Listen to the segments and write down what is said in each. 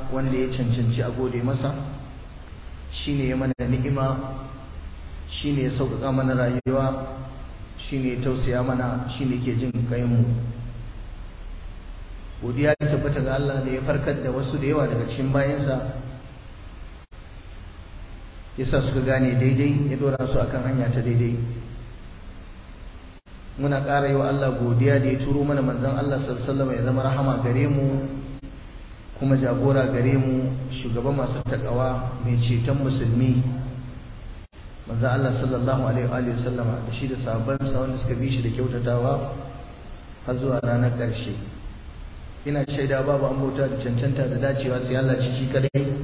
wanda ya cancanci a gode masa shine ya mana ni'ima shine ya sauƙaƙa mana rayuwa shine ya tausaya mana shine ke jin mu godiya ta tabbata ga Allah da ya farkar da wasu da yawa daga cikin bayansa yasa suka gane daidai ya dora su akan hanya ta daidai muna ƙara yi wa Allah godiya da ya turo mana manzon Allah sallallahu ya zama rahama gare mu kuma jagora gare mu shugaban masu takawa mai ceton musulmi manzon Allah sallallahu alaihi wa sallama da shi da sahabbansa wanda suka bi shi da kyautatawa har zuwa ranar ƙarshe ina shaida babu an bauta da cancanta da dacewa sai Allah shi kadai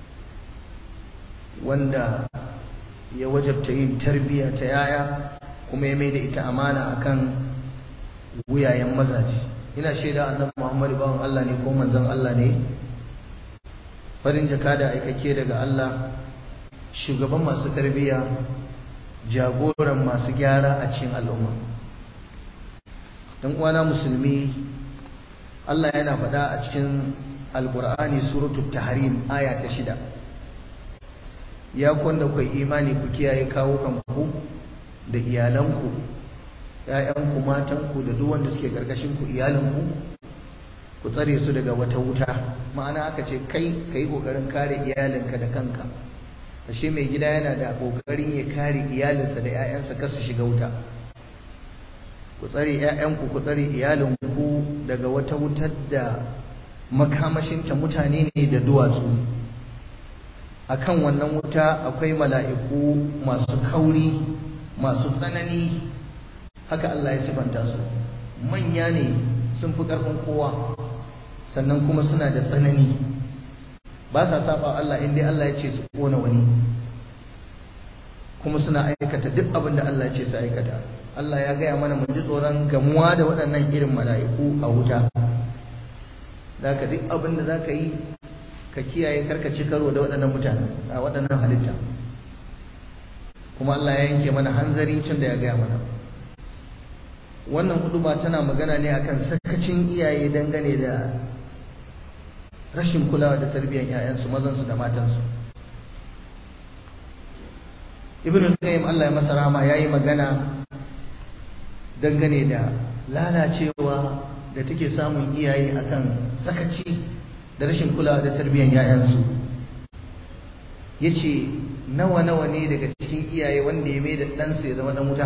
wanda ya wajabta yin tarbiyya ta yaya kuma ya mai da ita amana akan wuyayen mazaje ina shaida annabi Muhammadu bawan Allah ne ko manzon Allah ne farin jaka da aikake daga Allah shugaban masu tarbiyya jagoran masu gyara a cikin al'umma dan uwana musulmi Allah yana faɗa a cikin alqur'ani suratul tahrim aya ta shida ya kwanda ku imani ku kiyaye kawo kanku da iyalanku ‘ya'yanku matanku da duk wanda suke ku iyalanku ku tsare su daga wata wuta ma'ana aka ce kai ka yi ƙoƙarin kare iyalinka da kanka ashe mai gida yana da ƙoƙarin ya kare iyalinsa da ‘ya'yansa kar su shiga wuta ku tsare ‘ya'yanku ku tsare iyalinku daga wata wutar da makamashinta mutane ne da duwatsu akan wannan wuta akwai mala'iku masu kauri masu tsanani haka Allah ya sifanta su manya ne sun fi ƙarfin kowa sannan kuma suna da tsanani ba sa saba Allah inda Allah ya ce su kona wani kuma suna aikata duk abin da Allah ya ce su aikata Allah ya gaya mana mu ji tsoron gamuwa da waɗannan irin mala'iku a wuta da ka duk abin da za ka yi ka kiyaye karkaci karo da waɗannan mutane a waɗannan halitta kuma Allah ya yanke mana hanzari tun da ya gaya mana wannan huduma tana magana ne akan sakacin iyaye dangane da rashin kulawa da tarbiyyar 'ya'yansu mazansu da matansu ibn al-qayyim Allah ya masa rahama yayi magana dangane da lalacewa da take samun iyaye akan sakaci da rashin kulawa da tarbiyyar 'ya'yansu yace nawa nawa ne daga cikin iyaye wanda ya mai da ɗansa ya zama ɗan wuta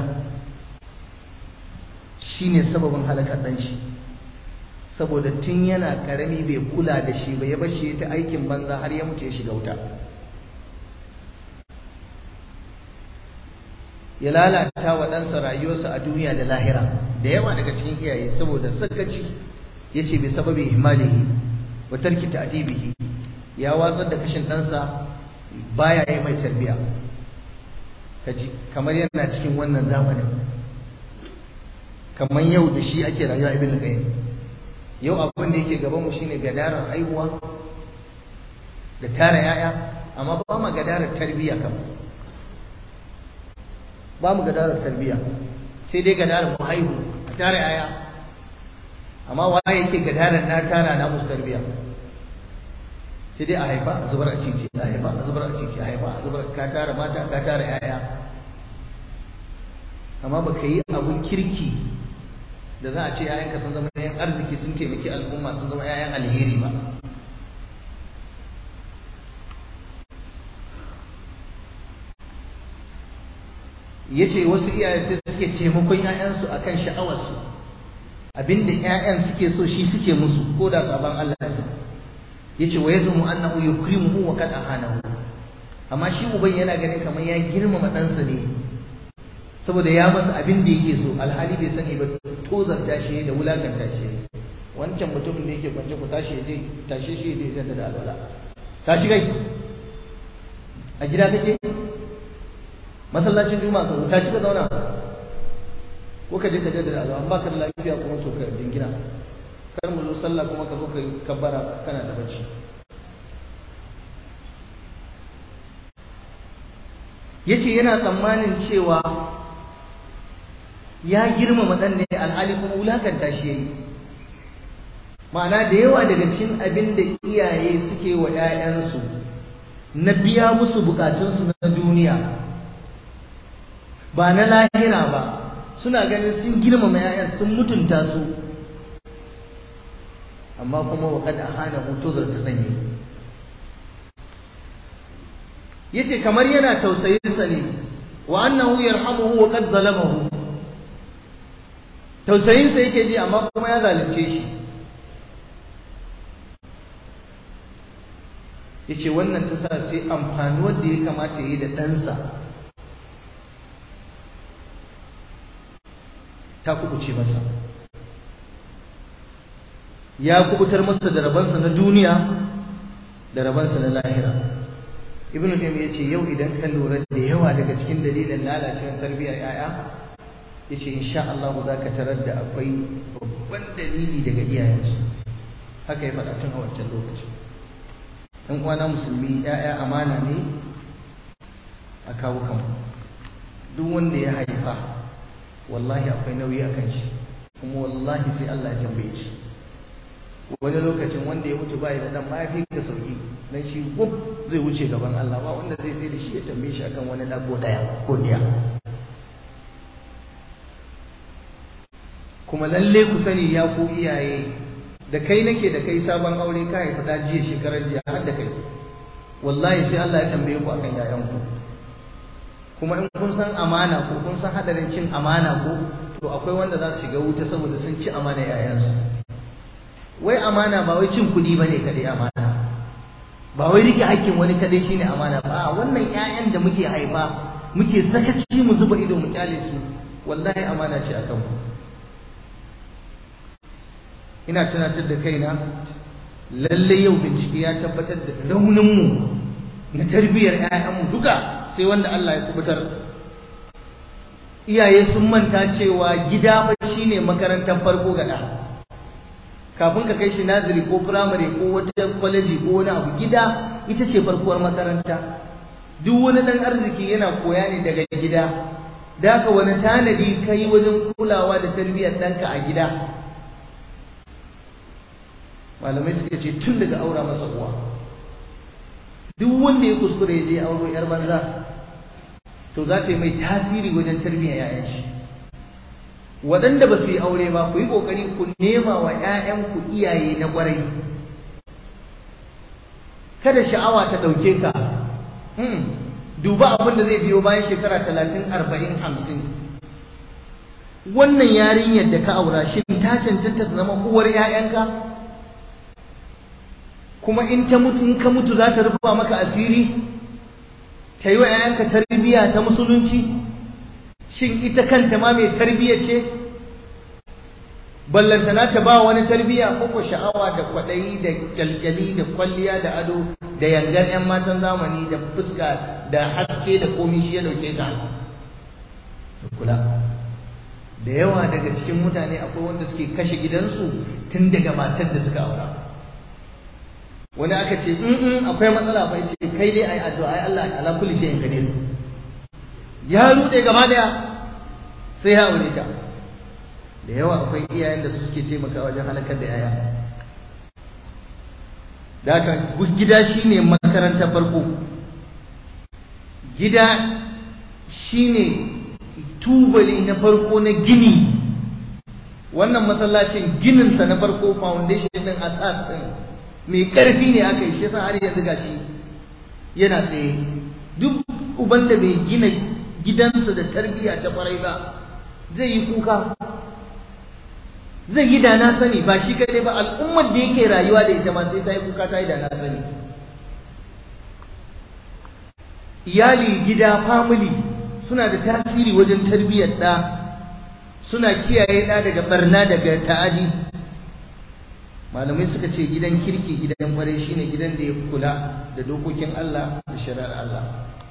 shine sababin halakar ɗan shi saboda tun yana ƙarami bai kula da shi ba ya bar shi ta aikin banza har ya mutu ya shiga wuta ya lalata wa ɗansa rayuwarsa a duniya da lahira da yawa daga cikin iyaye saboda sakaci ya ce bai sababi himalihi wa tarki ta'dibihi ya watsar da kashin ɗansa baya yi mai tarbiya kaji kamar yana cikin wannan zamanin kamar yau da shi ake rayuwa ibn qayyim yau abin da yake gaban mu shine gadarar haihuwa da tara yaya amma ba mu gadarar tarbiya kam ba mu gadarar tarbiya sai dai gadarar mu haihu a tara yaya amma waye yake gadarar na tara na musu tarbiya sai dai a haifa a zubar a cici a haifa a zubar a cici a haifa a zubar ka tara mata ka tara yaya amma baka yi abun kirki da za a ce yayanka sun zama yayan arziki sun taimaki al'umma sun zama yayan alheri ba ya ce wasu iyaye sai suke taimakon 'ya'yansu a kan sha'awarsu abinda 'ya'yan suke so shi suke musu ko da sabon Allah ne ya ce wa ya zumu annahu yukrimuhu wa kad ahanahu amma shi uban yana ganin kamar ya girmama ɗansa ne saboda ya masa abin da yake so alhali bai sani ba tozarta shi da wulakanta shi wancan mutumin da yake kwance ku tashi je tashi shi je zanta da alwala tashi kai a gida kake masallacin juma'a ka tashi ka zauna ko ka je ka jaddada alwala ba ka da lafiya kuma to ka jingina kar mu zo sallah kuma ka zo ka kabbara kana da bacci yace yana tsammanin cewa ya girmama dan ne alhali kuma wulakanta shi yayi ma'ana da yawa daga cikin abin da iyaye suke wa 'ya'yansu na biya musu bukatunsu na duniya ba na lahira ba suna ganin sun girmama 'ya'yan sun mutunta su amma kuma wa kada hana hutu da ta danye yace kamar yana tausayinsa ne wa annahu yarhamuhu wa qad zalamahu tausayinsa yake ji amma kuma ya zalunce shi yace wannan ta sa sai amfanuwar da ya kamata yi da ɗansa ta kubuce masa ya kubutar masa da rabansa na duniya da rabansa na lahira ibnu qayyim yace yau idan ka lura da yawa daga cikin dalilan lalacewar tarbiyyar yaya yace insha Allah za ka tarar da akwai babban dalili daga iyayensu haka ya faɗa tun a wancan lokaci ɗan uwana musulmi yaya amana ne a kawo kanmu duk wanda ya haifa wallahi akwai nauyi a kan shi kuma wallahi sai Allah ya tambaye shi wani lokacin wanda ya mutu bai da dan mahaifi ka sauki dan shi gub zai wuce gaban Allah ba wanda zai tsaye da shi ya tambaye shi akan wani dago daya ko diya kuma lalle ku sani ya ku iyaye da kai nake da kai sabon aure ka haifi da jiya shekarar jiya har da kai wallahi sai Allah ya tambaye ku akan yayanku kuma in kun san amana ko kun san hadarin cin amana ko to akwai wanda za su shiga wuta saboda sun ci amana yayansu wai amana ba wai cin kuɗi bane kadai amana ba wai rike hakkin wani kadai shine amana ba wannan ƴaƴan da muke haifa muke sakaci mu zuba ido mu kyale su wallahi amana ce akan mu ina tunatar da kaina lalle yau bincike ya tabbatar da raunin mu na tarbiyyar ƴaƴanmu duka sai wanda Allah ya kubutar iyaye sun manta cewa gida fa shine makarantar farko ga ɗa kafin ka kai shi naziri ko firamare ko wata kwaleji ko wani abu gida ita ce farkuwar makaranta duk wani ɗan arziki yana koya ne daga gida da haka wani tanadi ka yi wajen kulawa da tarbiyyar ɗanka a gida malamai suka ce tun daga aura masa uwa duk wanda ya kuskure ya je auro yar banza to za ta yi mai tasiri wajen tarbiyyar 'ya'yan shi waɗanda ba su yi aure ba ku yi ƙoƙari ku nema wa 'ya'yanku iyaye na ƙwarai kada sha'awa ta ɗauke ka duba abin da zai biyo bayan shekara talatin arba'in hamsin wannan yarinyar da ka aura shi ta cancanta ta zama uwar 'ya'yanka kuma in ta mutu in ka mutu za ta rufa maka asiri ta yi wa 'ya'yanka tarbiyya ta musulunci shin ita kanta ma mai tarbiyya ce ballantana ta ba wani tarbiyya ko ko sha'awa da kwaɗayi da kyalkyali da kwalliya da ado da yangar 'yan matan zamani da fuska da haske da komi shi ya dauke ka kula da yawa daga cikin mutane akwai wanda suke kashe gidansu tun daga matar da suka aura wani aka ce in akwai matsala bai ce kai dai ayi addu'a ai Allah ala kulli shay'in qadir ya rude gaba daya sai ya aure ta da yawa akwai iyayen da su suke taimakawa wajen halakar da yaya da haka gida shine makarantar farko gida shine tubali na farko na gini wannan masallacin gininsa na farko foundation din asas din mai karfi ne aka yi shi yasa har yanzu gashi yana tsaye duk uban da bai gina gidansa da tarbiyya ta kwarai ba zai yi kuka zai yi da na sani ba shi kadai ba al'ummar da yake rayuwa da ita ma sai ta yi kuka ta yi da na sani iyali gida family suna da tasiri wajen tarbiyyar ɗa suna kiyaye ɗa daga barna daga ta'adi malamai suka ce gidan kirki gidan kwarai shine gidan da ya kula da dokokin Allah da shari'ar Allah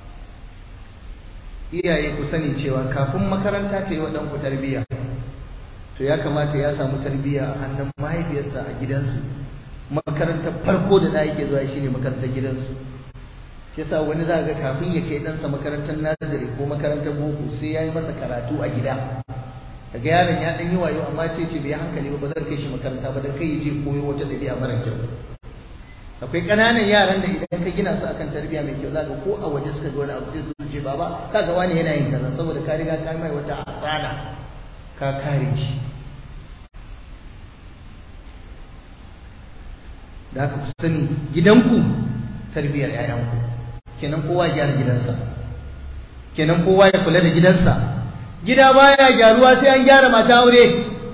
iyaye ku sani cewa kafin makaranta ta yi wa ɗanku tarbiyya to ya kamata ya samu tarbiyya a hannun mahaifiyarsa a gidansu makarantar farko da da yake zuwa shine makarantar gidansu shi yasa wani za ga kafin ya kai ɗansa makarantar nazari ko makarantar boko sai ya yi masa karatu a gida daga yaron ya dan yi wayo amma sai ce bai hankali ba ba zan kai shi makaranta ba dan kai ya je koyo wata dabi'a mara kyau akwai ƙananan yaran da idan ka gina su akan tarbiyya mai kyau zaka ko a waje suka ga wani abu sai su ce baba kaga wani yana yin kaza saboda ka riga ka mai wata asana ka kare shi da haka ku sani gidanku tarbiyyar 'ya'yanku kenan kowa ya gyara gidansa kenan kowa ya kula da gidansa gida baya gyaruwa sai an gyara mata aure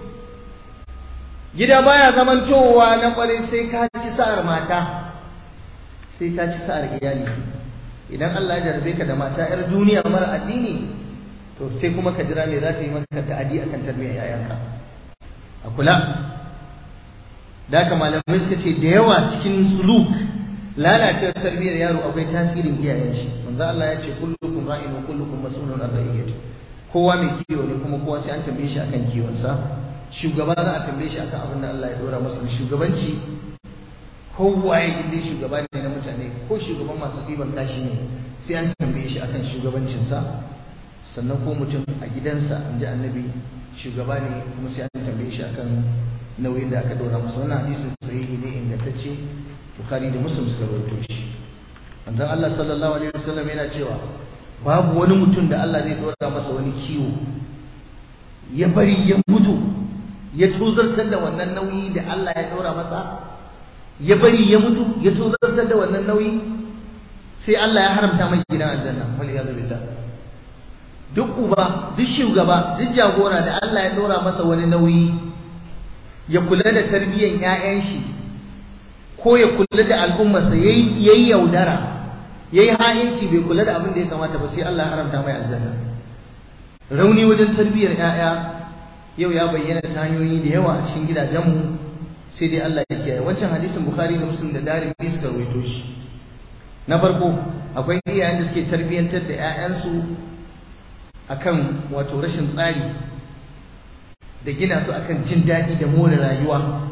gida baya zamantowa na kwarai sai ka ci sa'ar mata sai ka ci sa'ar iyali idan Allah ya jarabe ka da mata yar duniya mara addini to sai kuma ka jira me za ta yi maka ta'adi akan tarbiyyar yayanka a kula da haka malamai suka ce da yawa cikin suluk lalacewar tarbiyyar yaro akwai tasirin iyayen shi manzo Allah ya ce kullukum ra'in wa kullukum mas'ulun an ra'iyati kowa mai kiwo ne kuma kowa sai an tambaye shi akan kiwon sa shugaba za a tambaye shi akan abin da Allah ya dora masa shugabanci kowaye inda shugaba ne na mutane ko shugaban masu ɗiban kashi ne sai an tambaye shi akan shugabancinsa sannan ko mutum a gidansa in ji annabi shugaba ne kuma sai an tambaye shi akan nauyin da aka dora masa wannan hadisin sahihi ne ingantacce bukhari da muslim suka rawaito shi manzon Allah sallallahu alaihi wasallam yana cewa babu wani mutum da Allah zai dora masa wani kiwo ya bari ya mutu ya tozartar da wannan nauyi da Allah ya dora masa ya bari ya mutu ya tozartar da wannan nauyi sai Allah ya haramta mai gidan aljanna wal iyad billah duk uba duk shugaba duk jagora da Allah ya dora masa wani nauyi ya kula da tarbiyyar ƴaƴan shi ko ya kula da al'ummarsa yayi yayi yaudara yayi ha'inci bai kula da abin da ya kamata ba sai Allah ya haramta mai aljanna rauni wajen tarbiyyar ƴaƴa yau ya bayyana ta hanyoyi da yawa a cikin gidajenmu sai dai Allah ya kiyaye wancan hadisin Bukhari da Muslim da Darimi suka rawaito shi na farko akwai iyayen da suke tarbiyyantar da ƴaƴansu akan wato rashin tsari da gina su akan jin daɗi da more rayuwa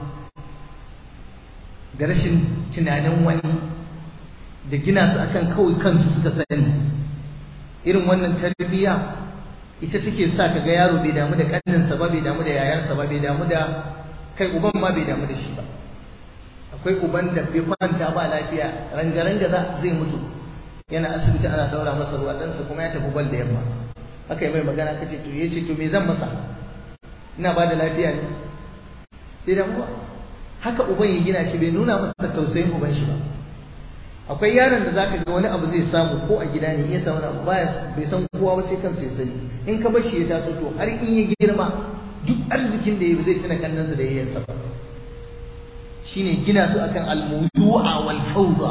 da rashin tunanin wani da gina su akan kawai kansu suka sani irin wannan tarbiyya ita take sa ka ga yaro bai damu da ƙanninsa ba bai damu da yayansa ba bai damu da kai uban ma bai damu da shi ba akwai uban da bai kwanta ba lafiya rangaranga za zai mutu yana asibiti ana daura masa ruwa ɗansa kuma ya tafi bal da yamma aka yi mai magana ka ce to ya ce to me zan masa ina ba da lafiya ne bai damu ba haka uban ya gina shi bai nuna masa tausayin uban shi ba akwai yaron da zaka ga wani abu zai samu ko a gida ne iya samu abu baya bai san kowa ba sai kansa ya sani in ka bar shi ya taso to har in ya girma duk arzikin da ya zai tuna kannansa da yayyansa ba shine gina su akan almudu'a wal fawda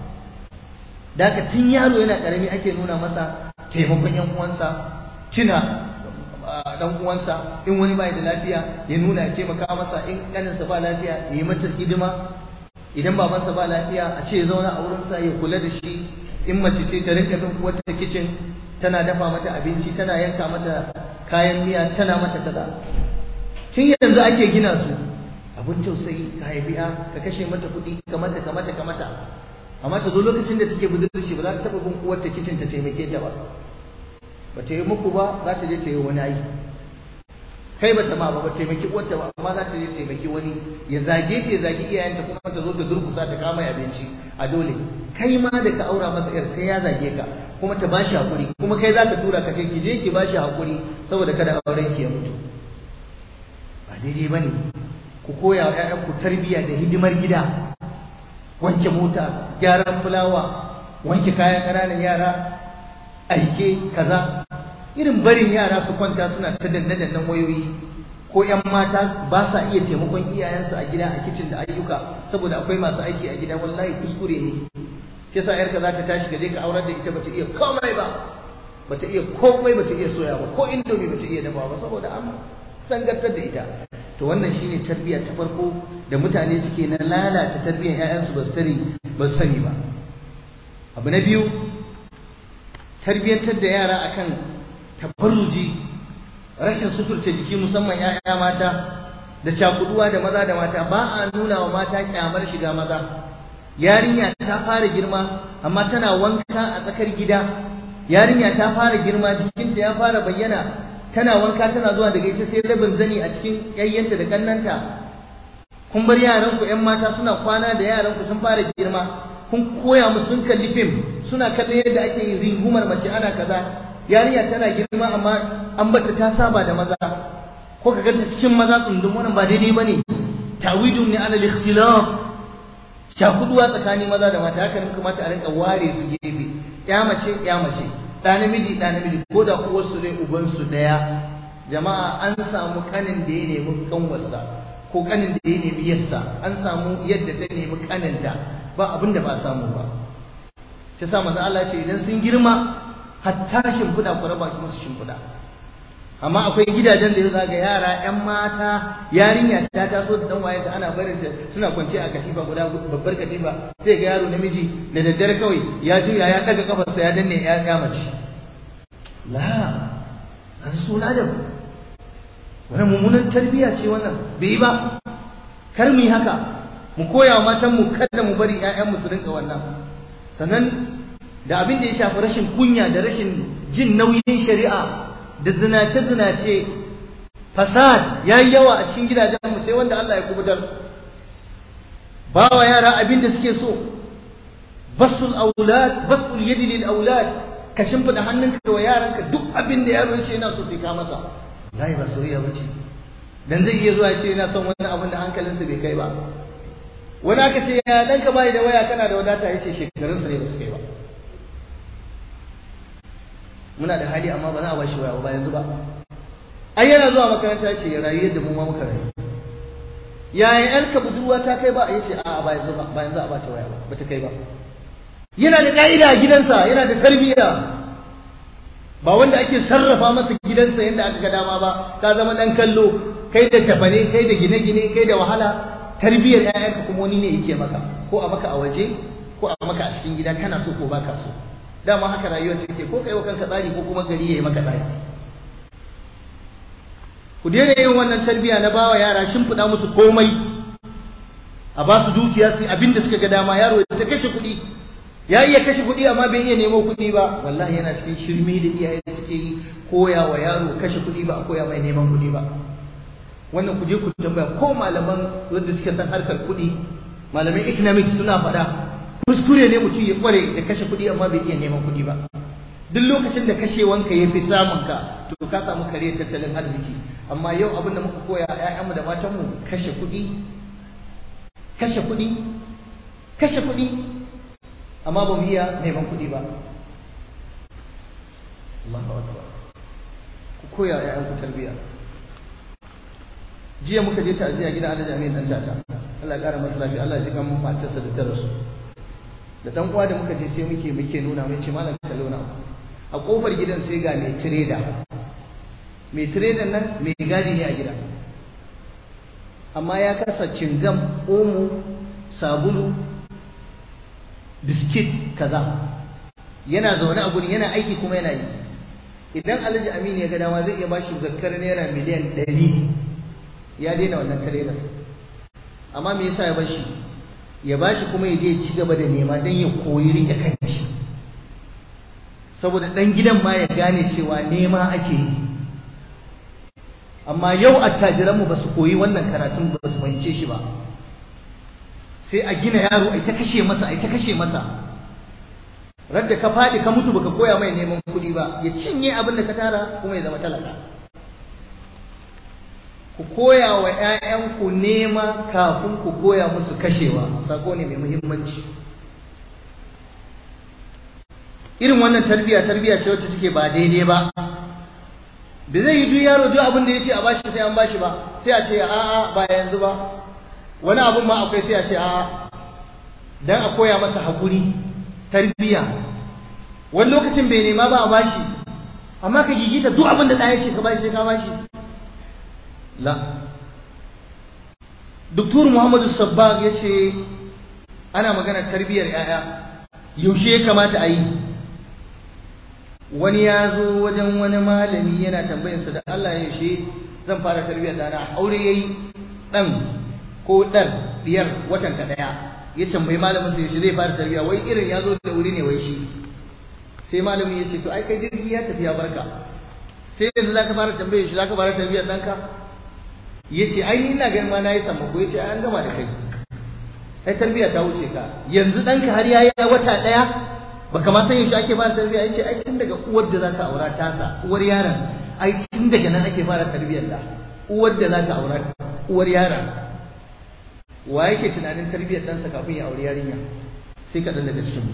daga tun yaro yana karami ake nuna masa taimakon yan uwansa tuna dan uwansa in wani bai da lafiya ya nuna ya taimaka masa in kaninsa ba lafiya ya yi mata hidima idan babansa ba lafiya a ce ya zauna a wurinsa ya kula da shi in mace ce ta rinka bin uwarta kicin tana dafa mata abinci tana yanka mata kayan miya tana mata kaza tun yanzu ake gina su abin tausayi ka haifiya ka kashe mata kuɗi ka mata ka mata ka mata amma ta zo lokacin da take budurci ba za ta taɓa bin uwarta kicin ta taimake ta ba ba ta yi muku ba za ta je ta yi wani aiki kai ba ta ma ba ba taimaki uwarta ba amma za ta je taimaki wani ya zage ta ya zage iyayenta kuma ta zo ta durkusa ta kama abinci a dole kai ma da ka aura masa yar sai ya zage ka kuma ta bashi hakuri kuma kai za ka tura ka ce ki je ki bashi hakuri saboda kada auren ki ya mutu ba daidai bane ku koya wa ƴaƴanku tarbiyya da hidimar gida wanke mota gyaran fulawa wanke kayan ƙananan yara aike kaza irin barin yara su kwanta suna ta danne-dannen wayoyi ko 'yan mata ba sa iya taimakon iyayensu a gida a kicin da ayyuka saboda akwai masu aiki a gida wallahi kuskure ne shi yasa yarka za ta tashi ka je ka aurar da ita bata iya komai ba bata iya komai bata iya soya ba ko indomi bata iya dafa ba saboda an sangantar da ita to wannan shine tarbiyya ta farko da mutane suke na lalata tarbiyyar 'ya'yansu ba su tare ba su sani ba abu na biyu tarbiyyantar da yara akan tabarruji rashin suturta jiki musamman 'ya'ya mata da cakuduwa da maza da mata ba a nuna wa mata kyamar shiga maza yarinya ta fara girma amma tana wanka a tsakar gida yarinya ta fara girma jikinta ya fara bayyana tana wanka tana zuwa daga ita sai rabin zani a cikin yayyanta da kannanta kun bar yaran ku ƴan mata suna kwana da yaran ku sun fara girma kun koya musu sun kalli fim suna kallon yadda ake yin ringumar mace ana kaza yarinya tana girma amma an bata ta saba da maza ko ka ganta cikin maza tsundum wannan ba daidai bane tawidun ne ala al-ikhtilaf shakuduwa tsakanin maza da mata haka ne kamata a rinka ware su gefe ya mace ya mace ɗa namiji ɗa namiji ko da uwarsu ne ubansu ɗaya jama'a an samu kanin da ya nemi kanwarsa ko kanin da ya nemi yarsa an samu yadda ta nemi kaninta ba abin da ba samu ba shi sa manzo Allah ce idan sun girma hatta shimfiɗa ku raba ki musu shimfiɗa amma akwai gidajen da ya zaga yara yan mata yarinya ta taso da dan wayanta ana barin ta suna kwance a katifa guda babbar katifa sai ga yaro namiji da daddare kawai ya juya ya daga kafarsa ya danne ya ya mace la an so ladab wannan mummunan tarbiyya ce wannan bai yi ba kar mu yi haka mu koya wa matan mu kada mu bari ƴaƴan mu su rinka wannan sannan da abin da ya shafi rashin kunya da rashin jin nauyin shari'a da zinace-zinace fasad ya yi yawa a cikin gidajenmu sai wanda Allah ya kubutar ba wa yara abin da suke so basul aulad basul yadi lil aulad ka shimfida hannunka wa yaranka duk abin da yaro yace yana so sai ka masa wallahi ba soyayya bace dan zai iya zuwa ce yana son wani abin da hankalinsa bai kai ba wani aka ce ya danka bai da waya kana da wadata yace shekarunsa ne ba su kai ba muna da hali amma ba za a bashi waya ba yanzu ba ai yana zuwa makaranta ce ya rayu yadda mu ma muka rayu yaya yarka budurwa ta kai ba a yace a'a ba yanzu ba ba yanzu a bata waya ba bata kai ba yana da ka'ida a gidansa yana da tarbiyya ba wanda ake sarrafa masa gidansa yadda aka ga dama ba ka zama dan kallo kai da tafane kai da gine-gine kai da wahala tarbiyyar 'ya'yanka kuma wani ne yake maka ko a maka a waje ko a maka a cikin gida kana so ko baka so dama haka rayuwar take ko kai wa kanka tsari ko kuma gari yayi maka tsari ku daina yin wannan tarbiyya na bawa yara shimfiɗa musu komai a ba su dukiya su abin da suka ga dama yaro ta kashe kuɗi ya iya kashe kuɗi amma bai iya nemo kuɗi ba wallahi yana cikin shirme da iyaye suke yi koya wa yaro kashe kuɗi ba a koya mai neman kuɗi ba wannan ku je ku tambaya ko malaman wanda suke san harkar kuɗi malaman economics suna faɗa kuskure ne mutum ya kware da kashe kuɗi amma bai iya neman kuɗi ba duk lokacin da kashewanka ya fi samun ka to ka samu kare tattalin arziki amma yau abin da muka koya ƴaƴanmu da matanmu kashe kuɗi kashe kuɗi kashe kuɗi amma ba mu iya neman kuɗi ba Allahu akbar ku koya ƴaƴanku tarbiyya jiya muka je ta'aziya gidan Alhaji Amin dan tata Allah ya kara masa lafiya Allah ya ji kan matarsa da ta rasu da dan uwa da muka je sai muke muke nuna mai ce malam kallo na a kofar gidan sai ga mai trader mai trader nan mai gadi ne a gida amma ya kasa cingam omo sabulu biskit kaza yana zaune a gurin yana aiki kuma yana yi idan alhaji aminu ya ga dama zai iya bashi zakkar naira miliyan ɗari ya daina wannan trader amma me yasa ya bashi ya bashi kuma ya je ci gaba da nema don ya koyi rike kanshi saboda ɗan gidan ma ya gane cewa nema ake yi amma yau attajiranmu ba su koyi wannan karatun ba su fahimce shi ba sai a gina yaro ai ta kashe masa ai ta kashe masa radda ka faɗi ka mutu baka koya mai neman kuɗi ba ya cinye abin da ka tara kuma ya zama talaka ku koya wa ‘ya'yanku nema kafin ku koya musu kashewa sako ne mai muhimmanci irin wannan tarbiyya tarbiyya ce wacce take ba daidai ba da zai yi duk yaro duk abin da ya ce a bashi sai an bashi ba sai a ce a'a ba yanzu ba wani abin ma akwai sai a ce a'a dan a koya masa haƙuri tarbiyya wani lokacin bai nema ba a bashi amma ka gigita duk abin da ɗaya ce ka bashi sai ka bashi la Dr. Muhammadu Sabbag ya ce ana magana tarbiyyar ‘ya'ya yaushe ya kamata a yi wani ya zo wajen wani malami yana tambayinsa da Allah ya yaushe zan fara tarbiyyar ɗana aure ya yi ɗan ko ɗar ɗiyar watan ta ɗaya ya tambayi malamin sa yaushe zai fara tarbiyya wai irin ya zo da wuri ne wai shi sai malamin ya ce to ai kai jirgi ya tafi ya barka sai yanzu za ka fara tambaye shi za ka fara tarbiyyar ɗanka ya ce ai ni ina ganin ma na yi sammako ya ce an gama da kai ai tarbiyya ta wuce ka yanzu ɗanka har ya yi wata ɗaya baka ma san yaushe ake fara tarbiyya ya ce ai tun daga uwar da za ka aura tasa uwar yaron ai tun daga nan ake fara tarbiyyar da uwar da za ka aura uwar yaron wa yake tunanin tarbiyyar ɗansa kafin ya auri yarinya sai kaɗan daga cikin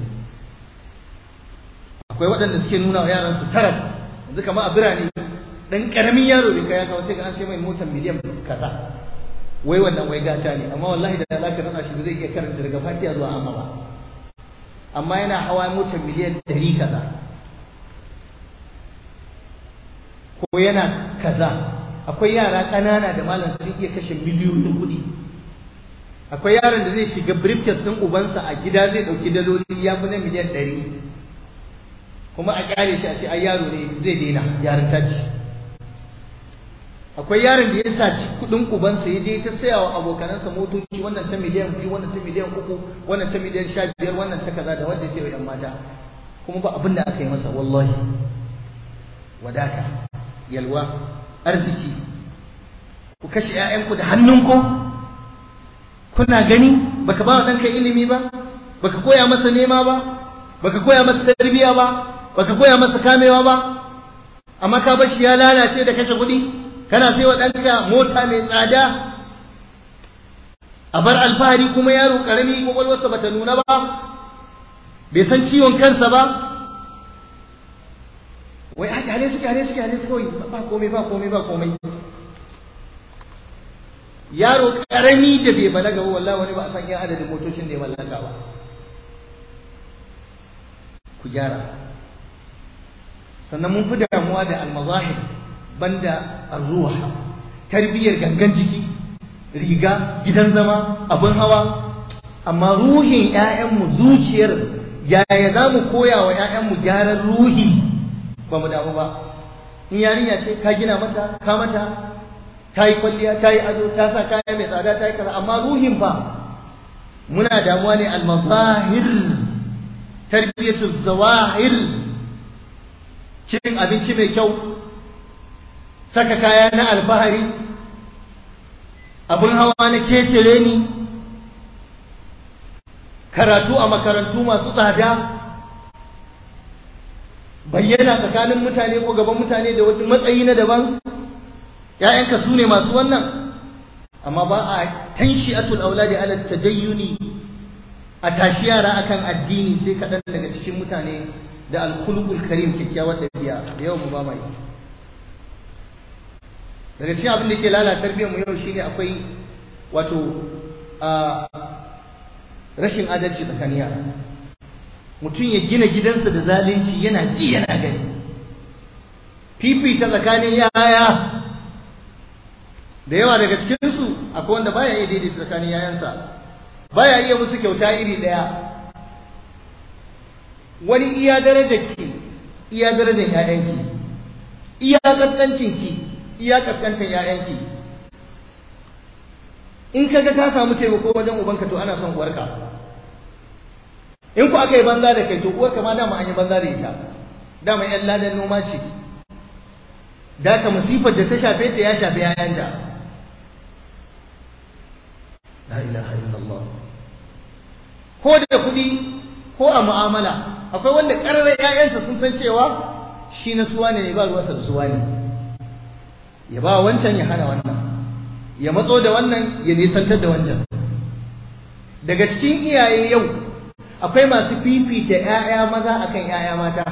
akwai waɗanda suke nuna wa yaran su tarar yanzu kama a birane ɗan ƙaramin yaro bai kai ya kawo sai ga an sai mai motar miliyan kaza wai wannan wai gata ne amma wallahi da za ka nuna shi ba zai iya karanta daga fatiha zuwa amma ba amma yana hawa motar miliyan ɗari kaza ko yana kaza akwai yara ƙanana da malam sun iya kashe miliyoyin kuɗi akwai yaron da zai shiga briefcase ɗin ubansa a gida zai ɗauki daloli ya fi na miliyan ɗari kuma a ƙyale shi a ce ai yaro ne zai daina yaron taci akwai yaron da ya saci kuɗin ubansa ya je ta saya wa abokanansa motoci wannan ta miliyan biyu wannan ta miliyan uku wannan ta miliyan sha biyar wannan ta kaza da wanda ya sayo yan mata kuma ba abin da aka yi masa wallahi wadata yalwa arziki ku kashe 'ya'yanku da hannunku kuna gani baka ba wa ɗanka ilimi ba baka koya masa nema ba baka koya masa tarbiyya ba baka koya masa kamewa ba amma ka bar shi ya lalace da kashe kuɗi kana sai wa ɗanka mota mai tsada a bar alfahari kuma yaro ƙarami kwakwalwarsa bata nuna ba bai san ciwon kansa ba wai haka hane suke hane suke hane suke kawai ba komai ba komai ba komai yaro karami da bai balaga ba wallahi wani ba a san iya adadin motocin da ya mallaka ba ku gyara sannan mun fi damuwa da almazahir banda arruha tarbiyyar gangan jiki riga gidan zama abin hawa amma ruhin 'ya'yanmu zuciyar yaya za mu koya wa 'ya'yanmu gyaran ruhi ba mu damu ba in yarinya ce ka gina mata ka mata ta yi kwalliya ta yi ado ta sa kaya mai tsada ta yi kaza amma ruhin fa muna damuwa ne al-mazahir tarbiyatu zawahir cin abinci mai kyau saka kaya na alfahari abin hawa na kecere ni karatu a makarantu masu tsada bayyana tsakanin mutane ko gaban mutane da wani matsayi na daban ‘ya'yanka su ne masu wannan amma ba a tanshi atul auladi ala tadayyuni a tashi yara akan addini sai kaɗan daga cikin mutane da alkhulqul karim kyakkyawar ɗabi'a da yau mu ba mai daga cikin abin da ke lalata tarbiyyar mu yau shine akwai wato a rashin adalci tsakanin yara mutum ya gina gidansa da zalunci yana ji yana gani fifita tsakanin yaya da yawa daga cikinsu akwai wanda baya iya daidaita tsakanin yayansa baya iya musu kyauta iri ɗaya wani iya darajarki iya darajar ‘ya'yanki iya kaskancinki iya kaskantar ‘ya'yanki in kaga ka samu taimako wajen ubanka to ana son uwarka in ku aka yi banza da kai to uwarka ma dama an yi banza da ita dama ‘yan ladan noma ce da ka musifar da ta shafe ta ya shafe ‘ya'yanta la ilaha illallah ko da kuɗi ko a mu'amala akwai wanda ƙararren ‘ya'yansa sun san cewa shi na suwa ne ba ruwansa da suwa ne ya ba wancan ya hana wannan ya matso da wannan ya nisantar da wancan daga cikin iyaye yau akwai masu fifita ‘ya'ya maza akan ‘ya'ya mata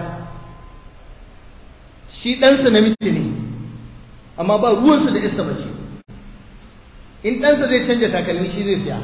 shi ɗansa namiji ne amma ba ruwansa da isa mace in ɗansa zai canja takalmi shi zai siya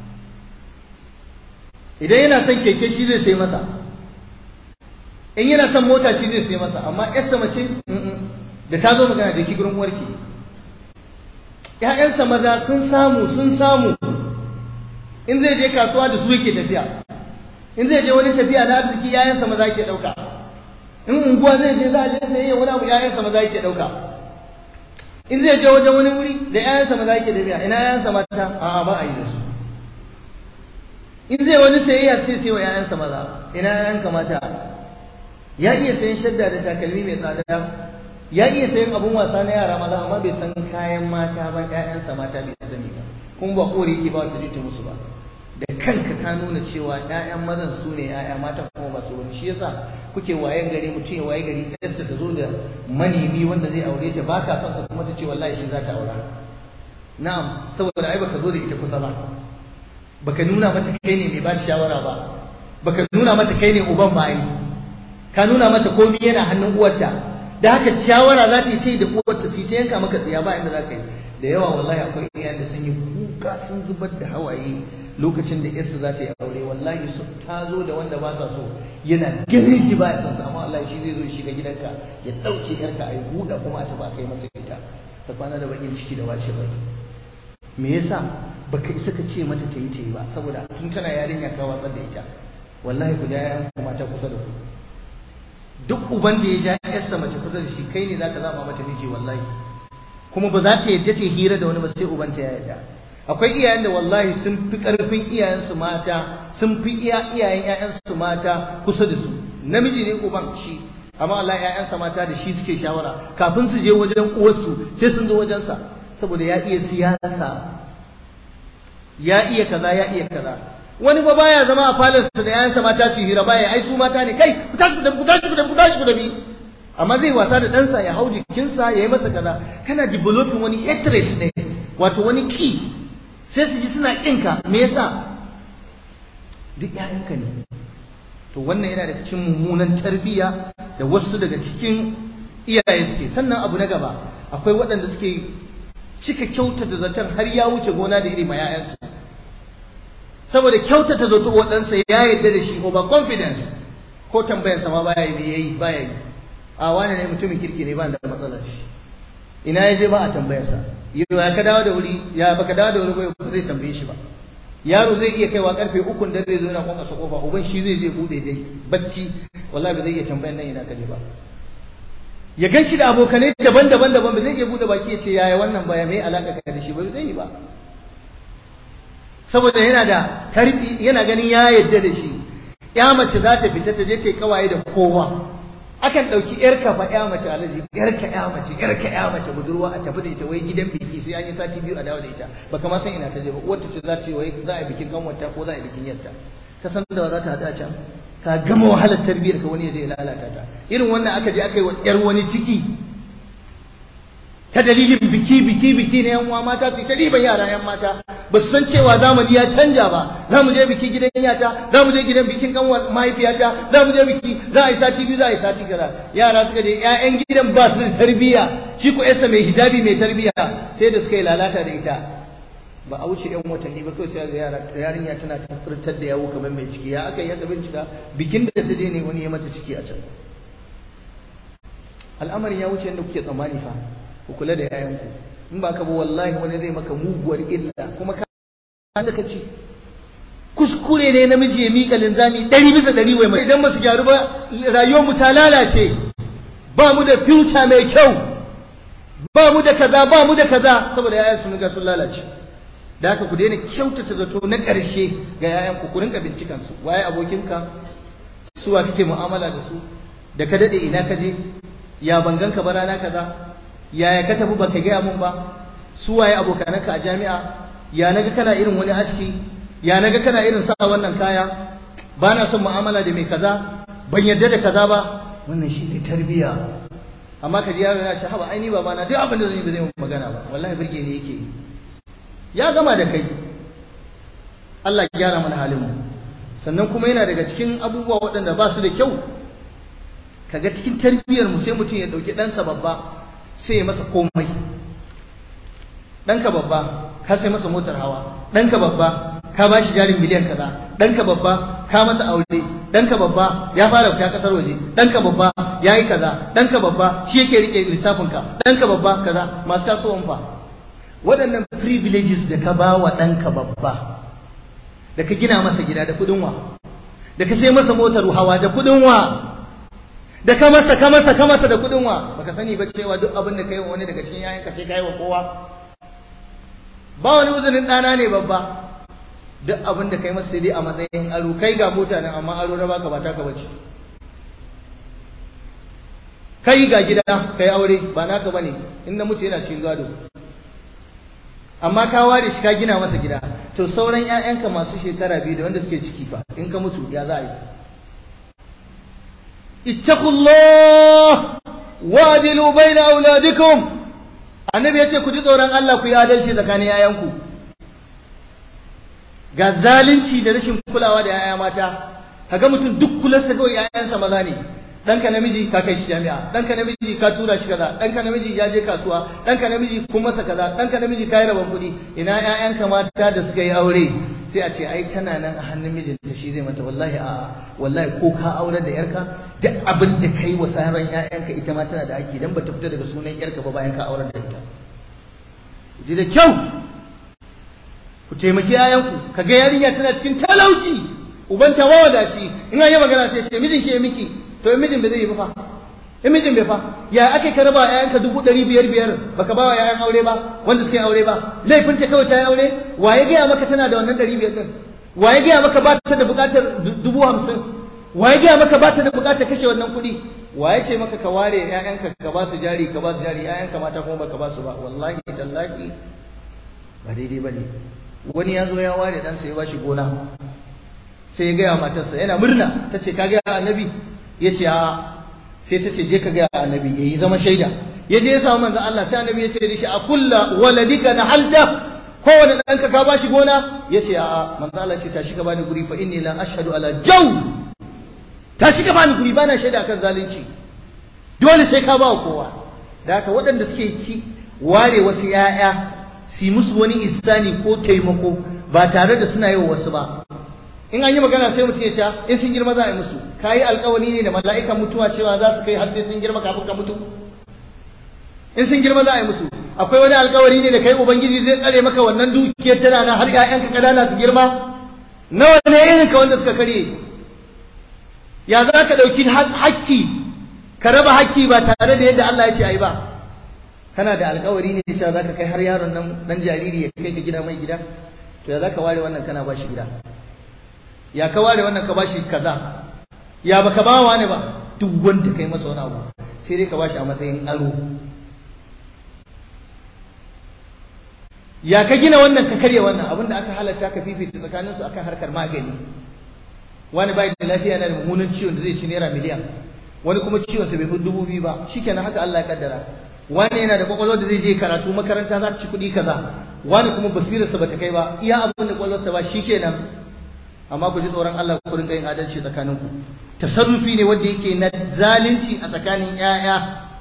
idan yana son keke shi zai sai masa in yana son mota shi zai sai masa amma yarsa mace da ta zo magana da ki gurin uwarki ƴaƴansa maza sun samu sun samu in zai je kasuwa da su yake tafiya in zai je wani tafiya na arziki ƴaƴansa maza yake ɗauka in unguwa zai je za a je sayayya wani abu ƴaƴansa maza yake ɗauka in zai je wajen wani wuri da ƴaƴansa maza yake tafiya ina ƴaƴansa mata a'a ba a yi da su in zai wani sayayya sai sai wa ƴaƴansa maza ina ƴaƴanka mata ya iya sayan shadda da takalmi mai tsada ya iya sayan abun wasa na yara maza amma bai san kayan mata ba ƴaƴansa mata bai sani ba kuma ba kore yake ba wata ta musu ba da kanka ka nuna cewa ƴaƴan mazan su ne ƴaƴa matan kuma ba su wani shi yasa kuke wayan gari mutum ya waye gari ƴarsa ta zo da manemi wanda zai aure ta ba ka son sa kuma ta ce wallahi shi za ta aura na'am saboda ai baka zo da ita kusa ba baka nuna mata kai ne mai ba shawara ba baka nuna mata kai ne uban ba ai ka nuna mata komai yana hannun uwarta da haka shawara za ta yi ce da uwarta su ta yanka maka tsiya ba inda za ka yi da yawa wallahi akwai iyayen da sun yi kuka sun zubar da hawaye lokacin da yarsu za ta yi aure wallahi su ta zo da wanda ba sa so yana ganin shi ba ya san sa amma wallahi shi zai zo shiga gidanka ya dauke yarka a yi buɗa kuma a taba kai masa ita ta kwana da bakin ciki da wace bai me yasa baka isa ka ce mata ta yi ta yi ba saboda tun tana yarinya ka watsar da ita wallahi ku ja yayan mata kusa da ku duk uban da ya ja yarsa mace kusa da shi kai ne zaka zaba mata miji wallahi kuma ba za ta yadda ta hira da wani ba sai ubanta ya yadda akwai iyayen da wallahi sun fi karfin iyayensu mata sun fi iya iyayen ƴaƴansu mata kusa da su namiji ne uban shi amma Allah ƴaƴansa mata da shi suke shawara kafin su je wajen uwarsu sai sun zo wajensa saboda ya iya siyasa ya iya kaza ya iya kaza wani fa baya zama a falarsa da ƴaƴansa mata su hira baya ai su mata ne kai ku tashi ku tafi ku tashi ku tafi ku tashi ku tafi amma zai wasa da ɗansa ya hau jikinsa ya yi masa kaza kana developing wani hatred ne wato wani ki sai su ji suna ƙinka me yasa duk ƴaƴanka ne to wannan yana da cikin mummunan tarbiyya da wasu daga cikin iyaye suke sannan abu na gaba akwai waɗanda suke cika kyautata zaton har ya wuce gona da iri ma ƴaƴansu saboda kyautata zato waɗansa ya yarda da shi over confidence ko tambayarsa ma baya yi yayi baya yi a wani ne mutumin kirki ne ba da matsalar shi ina ya je ba a tambayarsa yau ya ka dawo da wuri ya baka dawo da wuri ba zai tambaye shi ba yaro zai iya kaiwa karfe ukun da zai zo yana kwanka sa kofa uban shi zai je bude dai bacci wallahi ba zai iya tambayar nan ina ka je ba ya gan shi da abokanai daban-daban daban ba zai iya bude baki ya ce yaya wannan baya mai alaka ka da shi ba zai yi ba saboda yana da tarbi yana ganin ya yadda da shi ya mace za ta fita ta je ta yi kawaye da kowa akan ɗauki ‘yarka fa ‘ya mace alaji ‘yarka ‘ya mace ‘yarka ‘ya mace budurwa a tafi da ita wai gidan biki sai an yi sati biyu a dawo da ita baka ma san ina ta je ba wata ce za ta ce wai za a yi bikin kanwata ko za a yi bikin yarta ka san da za ta haɗu a can ka gama wahalar tarbiyyar ka wani ya je lalata ta irin wannan aka je aka yi wa ‘yar wani ciki ta dalilin biki biki biki na yan uwa mata su ta riban yara yan mata ba su san cewa zamani ya canja ba za mu je biki gidan yata za mu je gidan bikin kanwar mahaifiyata za mu je biki za a yi sati biyu za a yi sati kaza yara suka je ƴaƴan gidan ba su da tarbiyya shi ko yarsa mai hijabi mai tarbiyya sai da suka yi lalata da ita ba a wuce yan watanni ba kawai sai ga yara yarinya tana tafirtar da yawo kamar mai ciki ya aka yi aka bincika bikin da ta je ne wani ya mata ciki a can al'amarin ya wuce yadda kuke tsammani fa ku kula da yayanku in ba ka ba wallahi wani zai maka muguwar illa kuma ka saka ci kuskure ne namiji ya miƙa linzami ɗari bisa ɗari wai mai idan ba su gyaru ba rayuwar mu ta lalace ba mu da future mai kyau ba mu da kaza ba mu da kaza saboda yayan sun ga sun lalace da haka ku daina kyautata zato na ƙarshe ga yayan ku ku rinka bincikan su waye abokinka suwa kake mu'amala da su da ka dade ina ka je ya bangan ka ba rana kaza yaya ka tafi baka gaya mun ba su waye abokananka a jami'a ya naga kana irin wani aski ya naga kana irin sa wannan kaya ba na son mu'amala da mai kaza ban yarda da kaza ba wannan shi ne tarbiya amma ka ji yaro yana ce haba aini baba na duk abin da zan yi ba zai mun magana ba wallahi burge ne yake ya gama da kai Allah ya gyara mana halin mu sannan kuma yana daga cikin abubuwa waɗanda ba su da kyau kaga cikin tarbiyar mu sai mutum ya ɗauki ɗansa babba sai ya masa komai ɗanka babba ka sai masa motar hawa ɗanka babba ka ba shi jarin miliyan kaza ɗanka babba ka masa aure ɗanka babba ya fara fita ƙasar waje ɗanka babba ya yi kaza ɗanka babba shi yake riƙe lissafinka ɗanka babba kaza masu tasowan fa waɗannan privileges da ka ba wa ɗanka babba da ka gina masa gida da kuɗin wa da ka sai masa motar hawa da kuɗin wa da ka masa ka masa ka masa da kudin wa baka sani ba cewa duk abin da kai wa wani daga cikin yayanka sai kai wa kowa ba wani uzurin dana ne babba duk abin da kai masa sai dai a matsayin aro kai ga mota nan amma aro na baka ba taka bace kai ga gida kai aure ba naka bane in na mutu yana cikin gado amma ka ware shi ka gina masa gida to sauran ƴaƴanka masu shekara biyu da wanda suke ciki fa in ka mutu ya za a yi ittaqullah wadilu baina auladikum annabi yace ku ji tsoron Allah ku yi adalci tsakanin yayanku ga zalunci da rashin kulawa da yaya mata kaga mutum duk kularsa kawai yayansa maza ne ɗanka namiji ka kai shi jami'a ɗanka namiji ka tura shi kaza ɗanka namiji ya je kasuwa ɗanka namiji kun masa kaza ɗanka namiji ka yi rabon kuɗi ina ƴaƴanka mata da suka yi aure sai a ce ai tana nan a hannun mijinta shi zai mata wallahi a wallahi ko ka aure da yarka duk abin da kai wa sauran ƴaƴanka ita ma tana da haƙƙi dan bata fita daga sunan yarka ba bayan ka aure da ita ji da kyau ku taimaki ƴaƴanku kaga yarinya tana cikin talauci ubanta mawadaci in an yi magana sai ce mijinki ya miki to in mijin bai zai yi ba fa in mijin bai fa ya ake ka raba ƴaƴanka dubu ɗari biyar biyar baka ba wa ƴaƴan aure ba wanda suka yi aure ba laifin ta kawai ta yi aure wa ya gaya maka tana da wannan ɗari biyar ɗin wa ya gaya maka ba ta da buƙatar dubu hamsin wa ya gaya maka ba ta da buƙatar kashe wannan kuɗi wa ya ce maka ka ware ƴaƴanka ka ba su jari ka ba su jari ƴaƴanka mata kuma baka ba su ba wallahi tallahi ba daidai ba ne wani ya zo ya ware ɗansa ya ba shi gona sai ya gaya matarsa yana murna ta ce ka gaya annabi ya ce a sai ta ce je ka gaya annabi ya yi zama shaida ya je ya samu manzo Allah sai annabi ya ce da shi a kulla waladika na halta kowane ɗanka ka bashi gona ya ce a manzo Allah ce tashi ka bani guri fa inni la ashhadu ala jaw tashi ka bani guri bana shaida akan zalunci dole sai ka ba kowa da haka waɗanda suke ki ware wasu ƴaƴa su musu wani isani ko taimako ba tare da suna yi wa wasu ba in an yi magana sai mutum ya ce in sun girma za a yi musu ka yi alkawari ne da mala'ikan mutuwa cewa za su kai har sai sun girma kafin ka mutu in sun girma za a yi musu akwai wani alkawari ne da kai ubangiji zai tsare maka wannan dukiyar tana nan har ƴaƴanka ƙanana su girma nawa ne irin ka wanda suka karye ya za ka ɗauki hakki ka raba hakki ba tare da yadda Allah ya ce a yi ba kana da alkawari ne cewa za ka kai har yaron nan dan jariri ya kai ka gida mai gida to ya za ka ware wannan kana ba shi gida ya ka ware wannan ka bashi kaza ya baka ba wa ne ba duk wanda kai masa wani abu sai dai ka bashi a matsayin aro ya ka gina wannan ka karya wannan abinda aka halatta ka fifita tsakanin su akan harkar magani wani bai da lafiya yana da mummunan ciwon da zai ci naira miliyan wani kuma ciwon sa bai fi dubu biyu ba shikenan haka Allah ya kaddara wani yana da kwakwalwar da zai je karatu makaranta za ta ci kuɗi kaza wani kuma basirarsa bata kai ba iya abin da kwakwalwarsa ba shikenan amma ku ji tsoron Allah ku rinka yin adalci tsakaninku tasarrufi ne wanda yake na zalunci a tsakanin ƴaƴa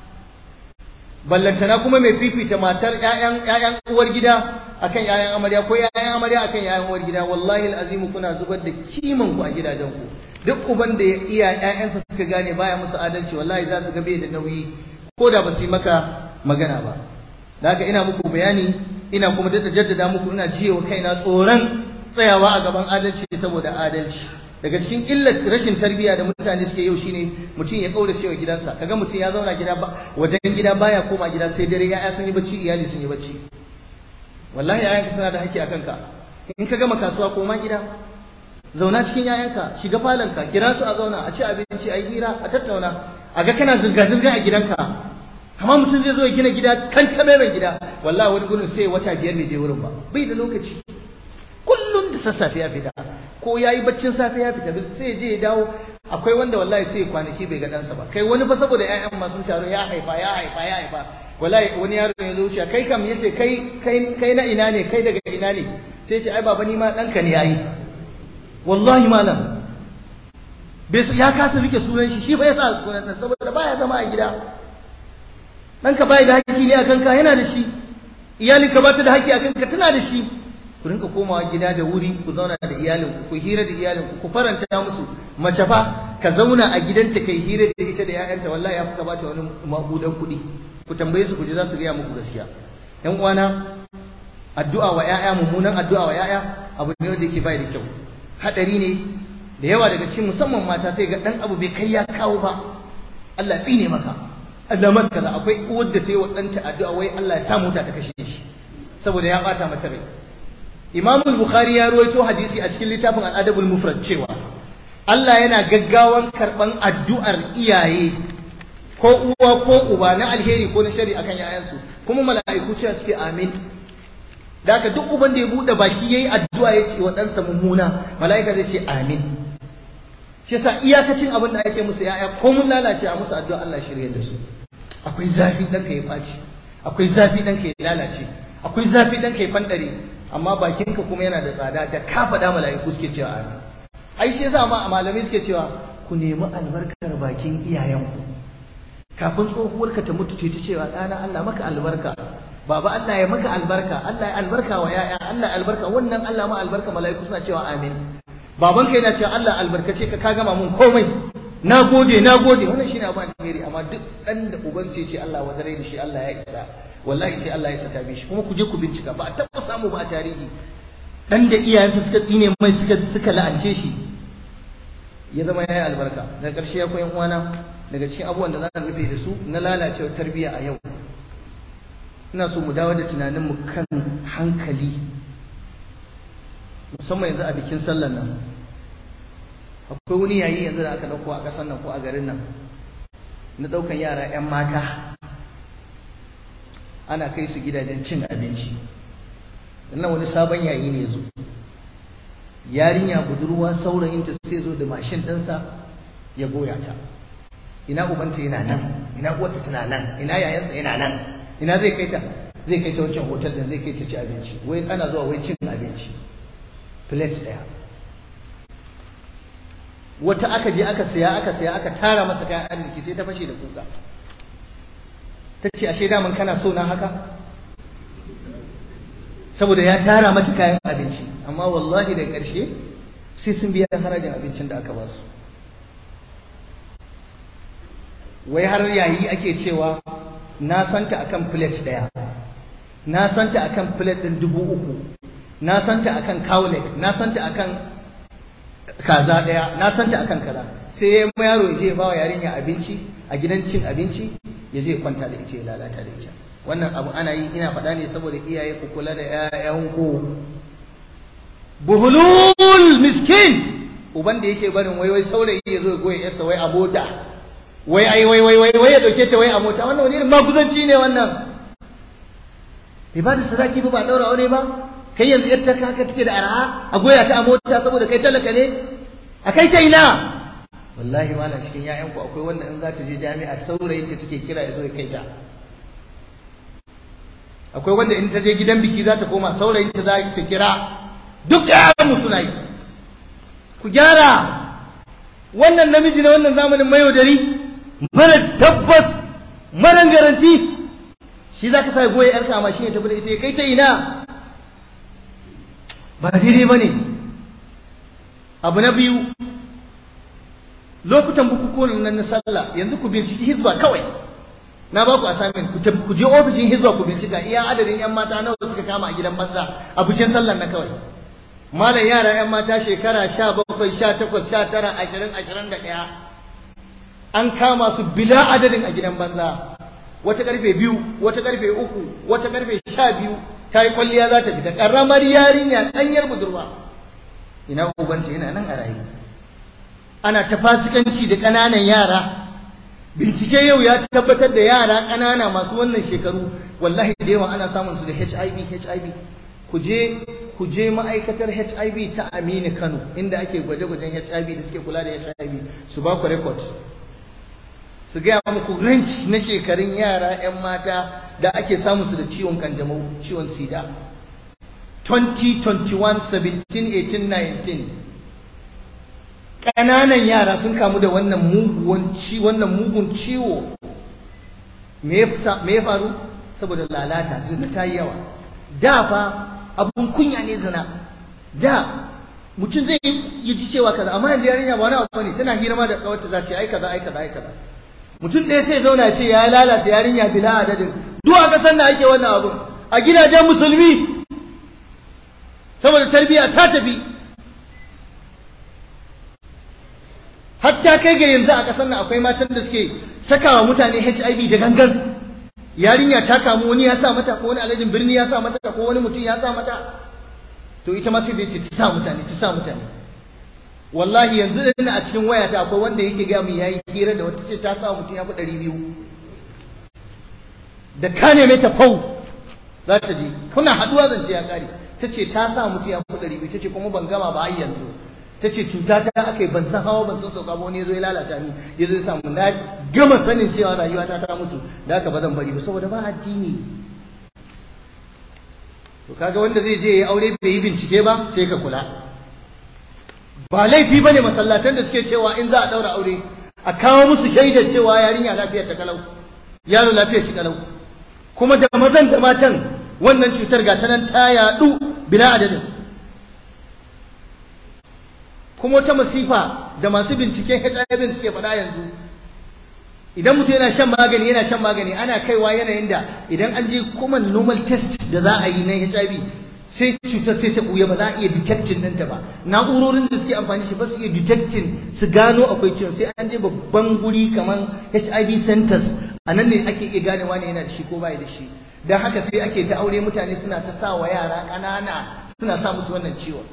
ballantana kuma mai fifita matar ƴaƴan ƴaƴan uwar gida akan ƴaƴan amarya ko ƴaƴan amarya akan ƴaƴan uwar gida wallahi alazimu kuna zubar da kiman ku a gidajenku duk uban da ya iya ƴaƴansa suka gane baya musu adalci wallahi za su ga bai da nauyi ko da ba su yi maka magana ba da haka ina muku bayani ina kuma da jaddada muku ina jiyewa kaina tsoron tsayawa a gaban adalci saboda adalci daga cikin illar rashin tarbiyya da mutane suke yau shine mutum ya kaura cewa gidansa kaga mutum ya zauna gida wajen gida baya koma gida sai dare ya'ya sun yi bacci iyali sun yi bacci wallahi yayanka suna da haƙƙi a kanka in ka gama kasuwa koma gida zauna cikin yayanka shiga falonka kira su a zauna a ci abinci a yi hira a tattauna a ga kana zirga zirga a gidanka amma mutum zai zo ya gina gida kan mai gida wallahi wani gurin sai wata biyar bai je wurin ba bai da lokaci kullum da sassafe ya fita ko ya yi baccin safe ya fita sai ya je ya dawo akwai wanda wallahi sai kwanaki bai ga ɗansa ba kai wani fa saboda ƴaƴan masu taro ya haifa ya haifa ya haifa wallahi wani yaro ya zo wuce kai kam yace kai kai kai na ina ne kai daga ina ne sai ce ai baba ni ma ɗanka ne yayi wallahi malam bai ya kasa rike sunan shi shi fa ya sa sunan nan saboda baya zama a gida ɗanka bai da haƙƙi ne akan ka yana da shi iyalinka ba ta da haƙƙi akan ka tana da shi ku rinka komawa gida da wuri ku zauna da iyalinku ku hira da iyalinku ku faranta musu mace fa ka zauna a gidanta kai hira da ita da ƴaƴanta wallahi ya fuka bata wani mabudan kuɗi ku tambaye su ku ji za su gaya muku gaskiya ƴan uwana addu'a wa ƴaƴa mummunan addu'a wa ƴaƴa abu ne wanda yake bai da kyau hadari ne da yawa daga cikin musamman mata sai ga dan abu bai kai ya kawo ba Allah tsine maka Allah maka kaza akwai uwar da sai wa ɗanta addu'a wai Allah ya samu ta ta kashe shi saboda ya bata mata rai Imam Bukhari ya ruwaito hadisi a cikin littafin Al-Adabul Mufrad cewa Allah yana gaggawan karban addu'ar iyaye ko uwa ko uba na alheri ko na shari akan yayansu kuma mala'iku cewa suke amin da haka duk uban da ya bude baki yayi addu'a ya ce wa ɗansa mummuna mala'ika zai ce amin shi yasa iyakacin abin da ake musu yaya ko mun lalace a musu addu'a Allah shirye da su akwai zafi dan ka ya faci akwai zafi dan ka ya lalace akwai zafi dan ka ya fandare amma bakinka kuma yana da tsada da ka faɗa mala'iku suke cewa amin ai shi yasa ma malamai suke cewa ku nemi albarkar bakin iyayenku kafin tsohuwarka ta mutu ta cewa ɗana Allah maka albarka baba Allah ya maka albarka Allah ya albarka wa yaya Allah ya albarka wannan Allah ma albarka mala'iku suna cewa amin babanka yana cewa Allah albarkace ka ka gama mun komai na gode na gode wannan shine abu alheri amma duk dan da uban sai ce Allah wadare da shi Allah ya isa wallahi sai Allah ya sata shi kuma ku je ku bincika ba a taɓa samu ba a tarihi dan da iyayensa suka tsine mai suka suka la'ance shi ya zama yayi albarka daga ƙarshe ya koyan uwana daga cikin abubuwan da za rufe da su na lalacewa tarbiyya a yau ina so mu dawo da tunaninmu kan hankali musamman yanzu a bikin sallar nan akwai wani yayi yanzu da aka dauko a ƙasar nan ko a garin nan na daukan yara 'yan mata ana kai su gidajen cin abinci wannan wani sabon yayi ne zo yarinya budurwa saurayinta sai zo da mashin ɗinsa ya goya ta ina ubanta yana nan ina uwarta tana nan ina yayansa yana nan ina zai kai ta zai kai ta wancan hotel din zai kai ta ci abinci wai ana zuwa wai cin abinci plate daya wata aka je aka saya aka saya aka tara masa kayan arziki sai ta fashe da kuka ta ce ashe daman kana so na haka saboda ya tara mata kayan abinci amma wallahi da ƙarshe sai sun biya harajin abincin da aka ba su wai har yayi ake cewa na santa akan plate daya na santa akan plate din dubu uku na santa akan cowlick na santa akan kaza daya na santa akan kaza sai ya yaro ya je ba wa yarinya abinci a gidan cin abinci ya je kwanta da ita ya lalata da ita wannan abu ana yi ina faɗa ne saboda iyaye ku kula da ƴaƴanku buhulul miskin uban da yake barin wai wai saurayi ya zo ya goya yarsa wai a mota wai ai wai wai wai wai ya dauke ta wai a mota wannan wani irin maguzanci ne wannan bai ba da sadaki ba ba daura aure ba kai yanzu yar ta kaka take da arha a goya ta a mota saboda kai talaka ne a kai ta ina wallahi malam cikin ƴaƴanku akwai wanda in za ta je jami'a saurayin ta take kira ya zo ya kai ta akwai wanda in ta je gidan biki za ta koma saurayin ta za ta kira duk ƴaƴan mu suna yi ku gyara wannan namiji na wannan zamanin mayaudari mara tabbas mara garanti shi za ka sa goye yarka amma shi ne tafi da ita kai ta ina ba daidai ba ne abu na biyu lokutan bukukuwan nan na sallah yanzu ku binciki hizba kawai na ba ku assignment ku je ofishin hizba ku bincika iya adadin yan mata nawa suka kama a gidan banza a bikin sallar na kawai malam yara yan mata shekara sha bakwai sha takwas sha tara ashirin ashirin da ɗaya an kama su bila adadin a gidan banza wata karfe biyu wata karfe uku wata karfe sha biyu ta yi kwalliya za ta fita ƙaramar yarinya ɗanyar budurwa ina ubanta yana nan a rayu ana ta fasikanci da ƙananan yara bincike yau ya tabbatar da yara ƙanana masu wannan shekaru wallahi da yawa ana samun su da HIV HIV ku je ku je ma'aikatar HIV ta Aminu Kano inda ake gwaje-gwajen HIV da suke kula da HIV su ba ku record su gaya muku range na shekarun yara 'yan mata da ake samun su da ciwon kanjamau ciwon sida 2021 17 18 19 ƙananan yara sun kamu da wannan mugun wannan mugun ciwo me ya faru saboda lalata zina ta yi yawa da fa abun kunya ne zina da mutum zai yi ji cewa kaza amma yanzu yarinya ba wani abu ne tana hira ma da kawarta za ce ai kaza ai kaza ai kaza mutum ɗaya sai zauna ce ya lalata yarinya bila adadin duk a ƙasar da ake wannan abun a gidajen musulmi saboda tarbiyya ta tafi hatta kai ga yanzu a ƙasar nan akwai matan da suke sakawa mutane HIV da gangan yarinya ta kamu wani ya sa mata ko wani alajin birni ya sa mata ko wani mutum ya sa mata to ita ma sai ta ta sa mutane ta sa mutane wallahi yanzu din a cikin wayata akwai wanda yake ga mu yayi hira da wata ce ta sa mutum ya fi ɗari biyu da ka neme ta fau za ta je kuna haɗuwa zance ya ƙare ta ce ta sa mutum ya fi ɗari biyu ta ce kuma ban gama ba har yanzu ta ce cuta ta aka yi ban san hawa ban san sauka ba wani ya zo ya lalata ni ya zo ya samu na gama sanin cewa rayuwa ta ta mutu da haka ba zan bari ba saboda ba addini to kaga wanda zai je ya aure bai yi bincike ba sai ka kula ba laifi bane masallatan da suke cewa in za a daura aure a kawo musu shaidar cewa yarinya lafiyar ta kalau yaro lafiyar shi kalau kuma da mazan da matan wannan cutar ga ta nan ta yadu bila adadin kuma wata masifa da masu binciken HIV suke faɗa yanzu idan mutum yana shan magani yana shan magani ana kaiwa yanayin da idan an je kuma normal test da za a yi na HIV sai cutar sai ta ɓuya ba za a iya detecting ɗinta ba na'urorin da suke amfani shi ba su iya detecting su gano akwai ciwon sai an je babban guri kamar HIV centers a nan ne ake iya gane wani yana da shi ko bai da shi don haka sai ake ta aure mutane suna ta sa wa yara ƙanana suna sa musu wannan ciwon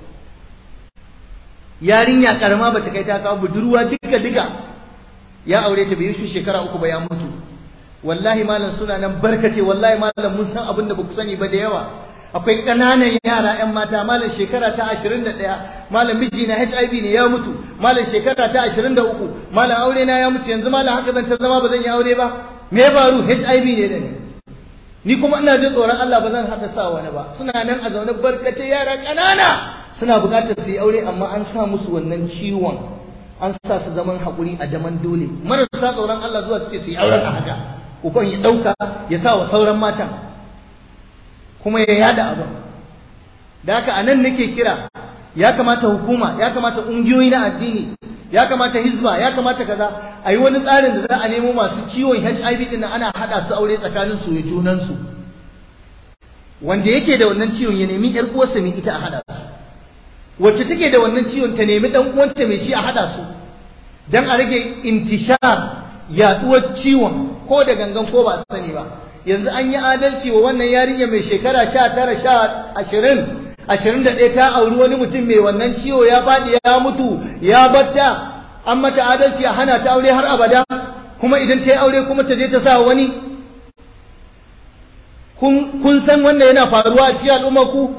yarinya karama bata kai ta kawo budurwa duka duka ya aure ta bai shi shekara uku ba ya mutu wallahi malam suna nan barkace wallahi malam mun san abin da baku sani ba da yawa akwai ƙananan yara ƴan mata malam shekara ta 21 malam miji na HIV ne ya mutu malam shekara ta 23 malam aure na ya mutu yanzu malam haka zan ta zama ba zan yi aure ba me ya faru HIV ne da ni ni kuma ina jin tsoron Allah ba zan hada sa wani ba suna nan a zaune barkace yara ƙanana suna buƙatar su yi aure amma an sa musu wannan ciwon an sa su zaman haƙuri a daman dole marasa tsoron Allah zuwa suke su yi auren a haka uban ya ɗauka ya sa wa sauran matan kuma ya yada abin da haka a nan nake kira ya kamata hukuma ya kamata ƙungiyoyi na addini ya kamata hizba ya kamata kaza a yi wani tsarin da za a nemo masu ciwon HIV din ana haɗa su aure tsakanin su ya junansu wanda yake da wannan ciwon ya nemi ƴar uwarsa mai ita a haɗa su wacce take da wannan ciwon ta nemi dan uwanta mai shi a hada su dan a rage intishar yaduwar ciwon ko da gangan ko ba sani ba yanzu an yi adalci wa wannan yarinya mai shekara 19 20 21 ta auri wani mutum mai wannan ciwo ya faɗi ya mutu ya batta an mata adalci a hana ta aure har abada kuma idan ta yi aure kuma ta je ta sa wani kun san wannan yana faruwa a cikin al'ummar ku